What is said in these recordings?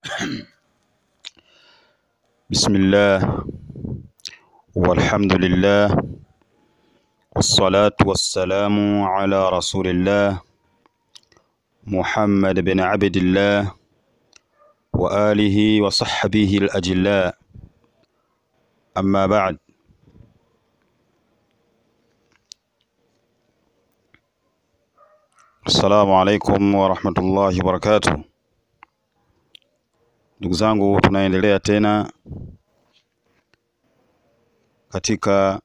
بسم الله والحمد لله والصلاة والسلام على رسول الله محمد بن عبد الله وآله وصحبه الأجلاء أما بعد Assalamu alaikum warahmatullahi wabarakatuh. Ndugu zangu, tunaendelea tena katika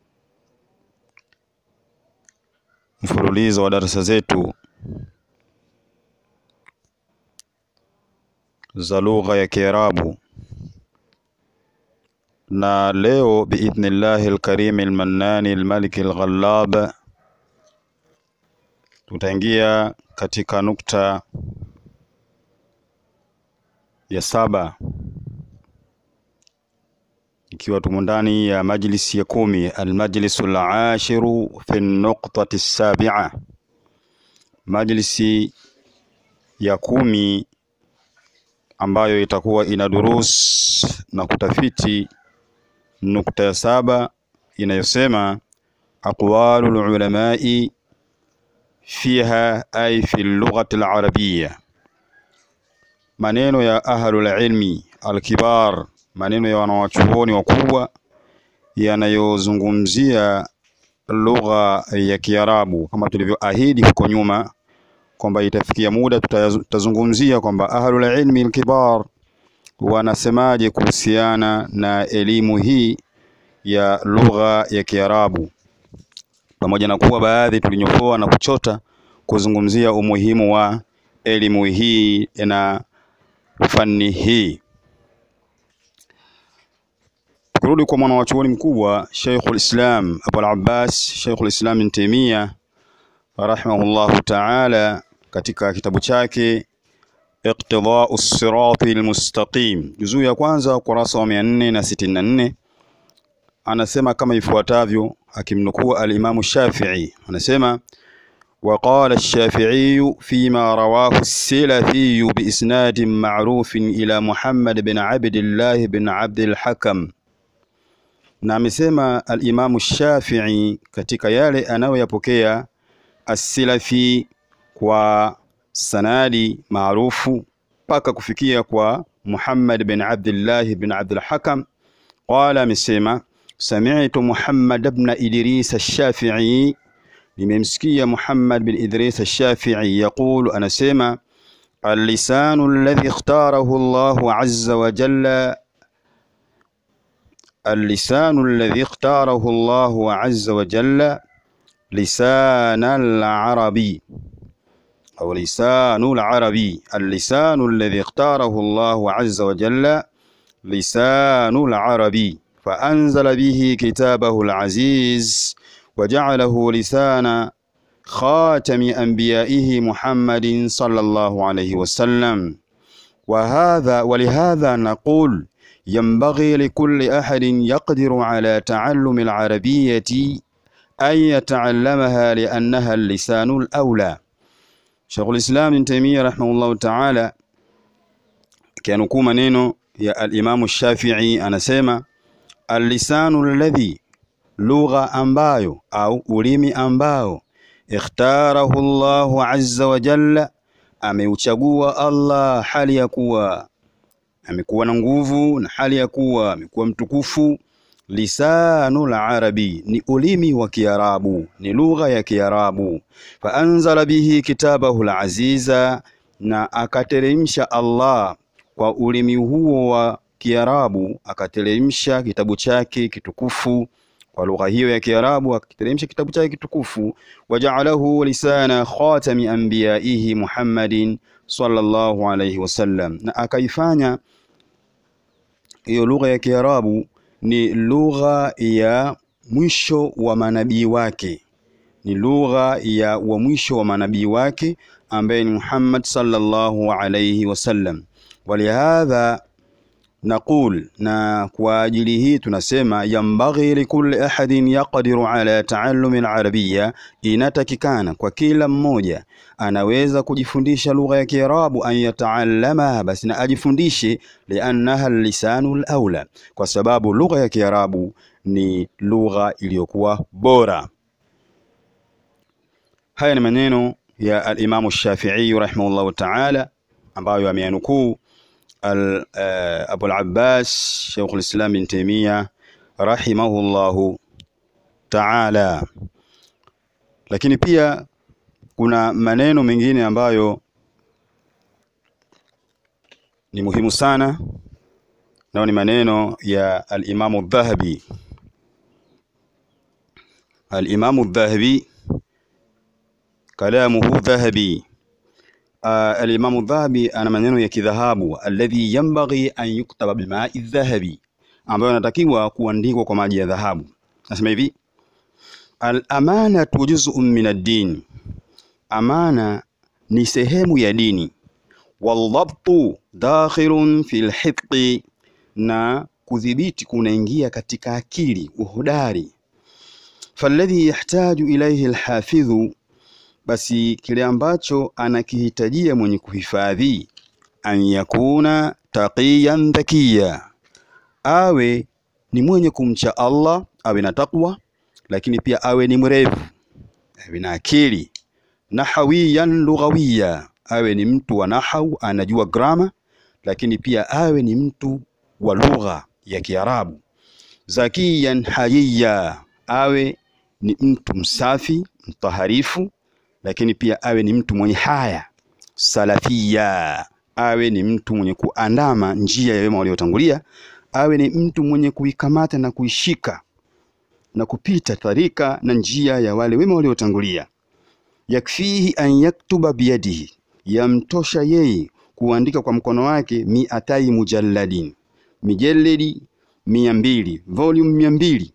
mfululizo wa darasa zetu za lugha ya Kiarabu, na leo biidhnillahi alkarimi almannani almaliki alghallab tutaingia katika nukta ya saba ikiwa tumo ndani ya majlisi ya kumi almajlisu alashiru fi nuqtati sabia, majlisi ya kumi ambayo itakuwa ina durus na kutafiti nukta ya saba inayosema aqwalu lulamai fiha ay fi lughati alarabiyya, maneno ya ahlul ilmi alkibar, maneno ya wanawachuoni wakubwa yanayozungumzia lugha ya Kiarabu, kama tulivyoahidi huko nyuma kwamba itafikia muda tutazungumzia kwamba ahlul ilmi alkibar wanasemaje kuhusiana na elimu hii ya lugha ya Kiarabu pamoja na kuwa baadhi tulinyofoa na kuchota kuzungumzia umuhimu wa elimu hii na fani hii. Tukirudi kwa mwanawachuoni mkubwa Sheikhul Islam Abul Abbas Sheikhul Islam Ibn Taymiyyah rahimahullahu ta'ala, katika kitabu chake Iqtidau Sirati Almustaqim, juzuu ya kwanza ukurasa wa mia nne na sitini na nne anasema kama ifuatavyo, akimnukuu alimamu Shafi'i anasema waqala ash-Shafi'i fima rawahu as-Silafi biisnadin ma'rufin ila Muhammad bin Abdillah bin Abdil Hakam, na amesema alimamu Shafi'i katika yale anayoyapokea as-Silafi kwa sanadi maarufu mpaka kufikia kwa Muhammad bin Abdillah bin Abdil Hakam, qala amesema Sami'tu Muhammad ibn Idris ash-Shafi'i, nimemsikia Muhammad bin Idris ash-Shafi'i yaqulu, anasema al-lisanu alladhi ikhtarahu Allahu azza wa jalla, al-lisanu alladhi ikhtarahu Allahu azza wa jalla lisana al-arabi au lisanu al-arabi, al-lisanu alladhi ikhtarahu Allahu azza wa jalla lisanu al-arabi فأنزل به كتابه العزيز وجعله لسان خاتم أنبيائه محمد صلى الله عليه وسلم وهذا ولهذا نقول ينبغي لكل أحد يقدر على تعلم العربية أن يتعلمها لأنها اللسان الأولى شيخ الإسلام ابن تيمية رحمه الله تعالى كانوا كوما نينو يا الإمام الشافعي أنا سيما Allisanu alladhi, lugha ambayo au ulimi ambao ikhtarahu Allahu azza wa jalla, ameuchagua Allah hali ya kuwa amekuwa na nguvu na hali ya kuwa amekuwa mtukufu. Lisanu larabi, ni ulimi wa Kiarabu, ni lugha ya Kiarabu. Fa anzala bihi kitabahu alaziza, na akateremsha Allah kwa ulimi huo wa Kiarabu akateremsha kitabu chake kitukufu kwa lugha hiyo ya Kiarabu, akateremsha kitabu chake kitukufu. Waja'alahu lisana khatami anbiyaihi Muhammadin sallallahu alayhi wasallam, na akaifanya hiyo lugha ya Kiarabu ni lugha ya mwisho wa manabii wake, ni lugha ya wa mwisho wa manabii wake ambaye ni Muhammad sallallahu alayhi wasallam. Walihadha naqul, na kwa ajili hii tunasema yambaghi likulli ahadin yaqdiru ala taallumi alarabiyya, inatakikana kwa kila mmoja anaweza kujifundisha lugha ya Kiarabu, an yataallamaha, basi na ajifundishe, liannaha lisanu alaula, kwa sababu lugha ya Kiarabu ni lugha iliyokuwa bora. Haya ni maneno ya al-Imamu Shafi'i rahimahullahu ta'ala ambayo ameyanukuu al uh, Abu al-Abbas Sheikh al-Islam bin Taymiyyah rahimahullahu ta'ala. Lakini pia kuna maneno mengine ambayo ni muhimu sana, nao ni maneno ya al-Imamu Dhahabi. Al-Imamu Dhahabi kalamuhu dhahabi. Uh, Alimamu Dhahabi ana maneno ya kidhahabu, alladhi yanbaghi an yuktaba bimai dhahabi, ambayo anatakiwa kuandikwa kwa maji ya dhahabu. Nasema hivi al-amanatu juz'un min ad-din, amana ni sehemu ya dini. Waldhabtu dakhilun fil hifdhi, na kudhibiti kunaingia katika akili, uhodari. Falladhi yahtaju ilayhi alhafidhu basi kile ambacho anakihitajia mwenye kuhifadhi, an yakuna taqiyan dhakiya, awe ni mwenye kumcha Allah, awe na taqwa, lakini pia awe ni mrevu, awe na akili. Nahawiyan lughawiya, awe ni mtu wa nahau, anajua grama, lakini pia awe ni mtu wa lugha ya Kiarabu. Zakiyan hayiya, awe ni mtu msafi mtaharifu lakini pia awe ni mtu mwenye haya. Salafia, awe ni mtu mwenye kuandama njia ya wema waliotangulia, awe ni mtu mwenye kuikamata na kuishika na kupita tarika na njia ya wale wema waliotangulia. Yakfihi an yaktuba biyadihi, yamtosha yeye kuandika kwa mkono wake. Miatai mujalladin, mijeledi mia mbili, volume mia mbili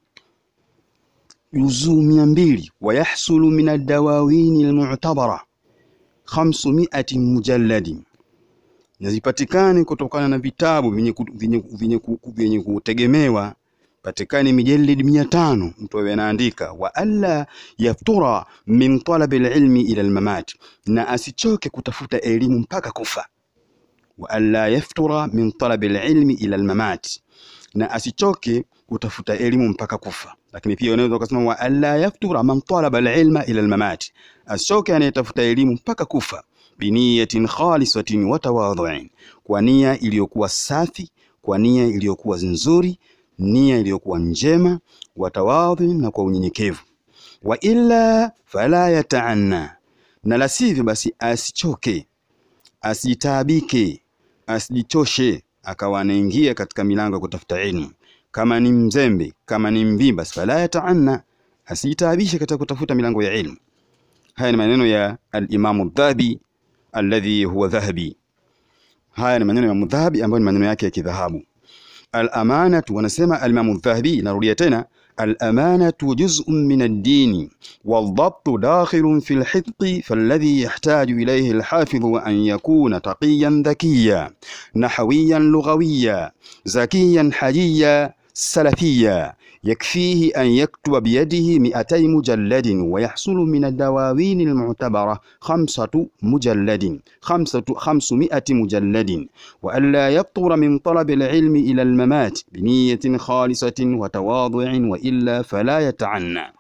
juzuu mia mbili wayahsulu min aldawawini almu'tabara khamsumiati mujalladin, nazipatikane kutokana na vitabu vyenye kutegemewa, patikane mijalidi mia tano mtu awe anaandika. Wa alla yaftura min talabi alilmi ila almamat, na asichoke kutafuta elimu mpaka kufa. Wa alla yaftura min talabi alilmi ila almamat, na asichoke kutafuta elimu mpaka kufa. Lakini pia unaweza ukasema wa alla yaftura man talaba alilma ila almamati, asichoke anayetafuta elimu mpaka kufa. Biniyatin khalisatin wa tawadhu'in, kwa nia iliyokuwa safi, kwa nia iliyokuwa nzuri, nia iliyokuwa njema, wa tawadhu'in, na kwa unyenyekevu. Wa illa fala yataanna, na la sivyo basi asichoke, asitaabike, asijichoshe akawa anaingia katika milango ya kutafuta elimu kama ni mzembe, kama ni mvimba, fala yataanna, asitaabishe katika kutafuta milango ya ilmu. Haya ni maneno ya al-Imamu Dhahabi alladhi huwa dhahabi. Haya ni maneno ya Imamu Dhahabi ambayo ni maneno yake ya kidhahabu. Al-amanatu, wanasema al-Imamu Dhahabi, narudia tena al-amanatu juz'un min ad-din wal-dhabtu dakhilun fi al-hifdhi falladhi yahtaju ilayhi al-hafidhu an yakuna taqiyan dhakiya nahawiyan lughawiya zakiyan hajiya salafia yakfihi an yaktuba biyadihi miatai mujalladin wa yahsulu min adawawini almu'tabara khamsatu mujalladin khamsatu khamsumiati mujalladin wa alla yaftura min talabi alilmi ila almamat biniyatin khalisatin wa tawadhu'in wa illa fala yata'anna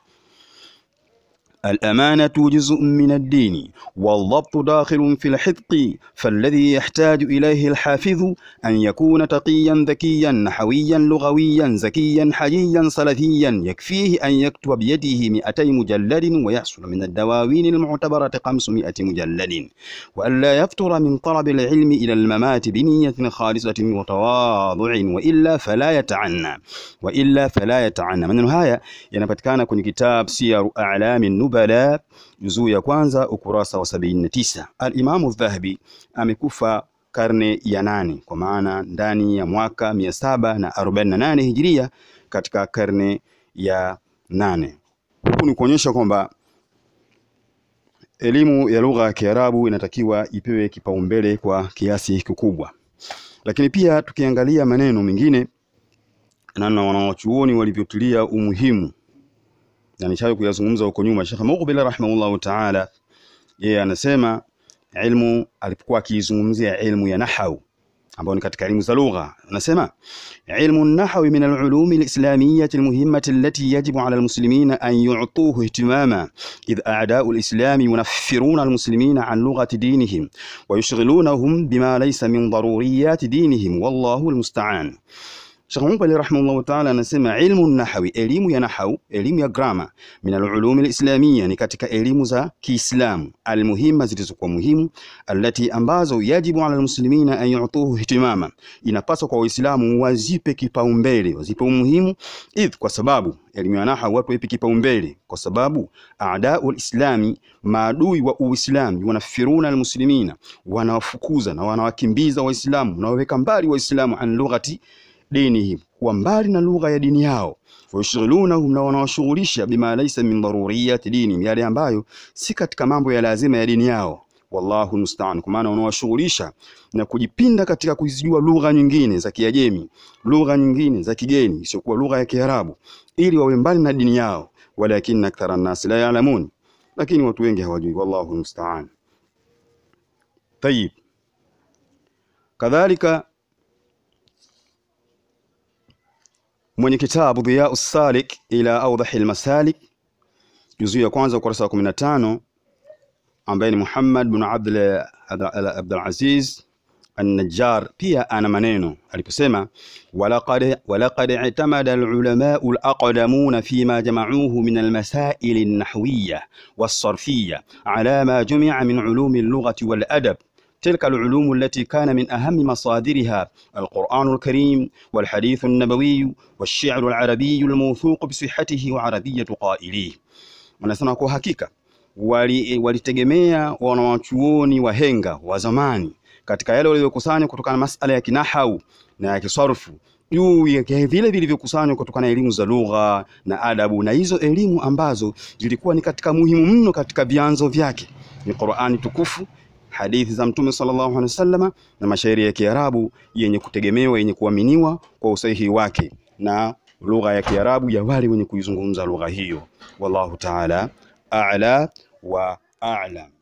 الأمانة جزء من الدين والضبط داخل في الحفظ فالذي يحتاج إليه الحافظ أن يكون تقيا ذكيا نحويا لغويا زكيا حجيا سلفيا يكفيه أن يكتب بيده مئتي مجلد ويحصل من الدواوين المعتبرة خمسمائة مجلد وألا يفتر من طلب العلم إلى الممات بنية خالصة وتواضع وإلا فلا يتعنى وإلا فلا يتعنى من haya yanapatikana kwenye kitab Siyaru A'lami Nubala juzuu ya kwanza ukurasa wa 79. Al-Imamu Dhahabi amekufa karne ya nane kwa maana ndani ya mwaka 748 Hijiria katika karne ya nane. Huku ni kuonyesha kwamba elimu ya lugha ya Kiarabu inatakiwa ipewe kipaumbele kwa kiasi kikubwa. Lakini pia tukiangalia maneno mengine namna wanawachuoni walivyotilia umuhimu na nishawahi kuyazungumza huko nyuma. Sheikh Muqbil rahimahullahu ta'ala, yeye anasema ilmu, alipokuwa akiizungumzia ilmu ya nahau ambayo ni katika elimu za lugha, anasema ilmu nahwi min alulumi alislamiyyati almuhimmati allati yajibu ala almuslimina an yu'tuhu ihtimama idh a'da'u alislami yunaffiruna almuslimina an lughati dinihim wa yushghilunahum bima laysa min daruriyati dinihim wallahu almusta'an. Sheikh Muqbil rahimahullah ta'ala anasema ilmu nahwi, elimu ya nahau, elimu ya grama, min alulumi alislamia, ni katika elimu za Kiislamu, almuhimma, zilizokuwa muhimu, allati, ambazo yajibu ala almuslimina an yu'tuhu ihtimama, inapaswa kwa Waislamu wazipe kipaumbele, wazipe umuhimu, idh, kwa sababu elimu ya nahau watu waipe kipaumbele, kwa sababu aadau alislami, maadui wa Uislamu, wanafiruna almuslimina, wanawafukuza na wanawakimbiza Waislamu, wanawaweka mbali Waislamu an lughati dinihim, kuwa mbali na lugha ya dini yao. Wayushghilunahum, na wanawashughulisha bima laysa min daruriyati dinihim, yale ambayo si katika mambo ya lazima ya dini yao. Wallahu musta'an, kwa maana wanawashughulisha na kujipinda katika kuzijua lugha nyingine za Kiajemi, lugha nyingine za kigeni isiyokuwa lugha ya Kiarabu, ili wawe mbali na dini yao. Walakinna akthara an-nas la ya'lamun, lakini watu wengi hawajui. Wallahu musta'an. Tayib, kadhalika mwenye kitabu Dhiyau Salik ila Awdahi Lmasalik juzuu ya kwanza ukurasa wa 15 ambaye ni Muhammad bin Abdul Aziz An-Najjar pia ana maneno aliposema, walaqad walaqad i'tamada al-ulamau al-aqdamuna fima jama'uhu min al-masail an-nahwiyya was-sarfiyya ala ma jumi'a min ulumi al-lughati wal-adab تلك العلوم التي كان من أهم مصادرها القرآن الكريم والحديث النبوي والشعر العربي الموثوق بصحته وعربية قائليه. Wanasema kwa hakika walitegemea wali wanawachuoni wahenga wa zamani katika yale waliokusanya kutokana na masala ya kinahau na ya kisarfu juu ya vile vilivyokusanywa kutokana na elimu za lugha na adabu, na hizo elimu ambazo zilikuwa ni katika muhimu mno katika vyanzo vyake ni Qur'ani tukufu hadithi za Mtume sallallahu alaihi wasallam na mashairi ya Kiarabu yenye kutegemewa yenye kuaminiwa kwa usahihi wake na lugha ya Kiarabu ya wale wenye kuizungumza lugha hiyo. Wallahu ta'ala a'la wa a'lam.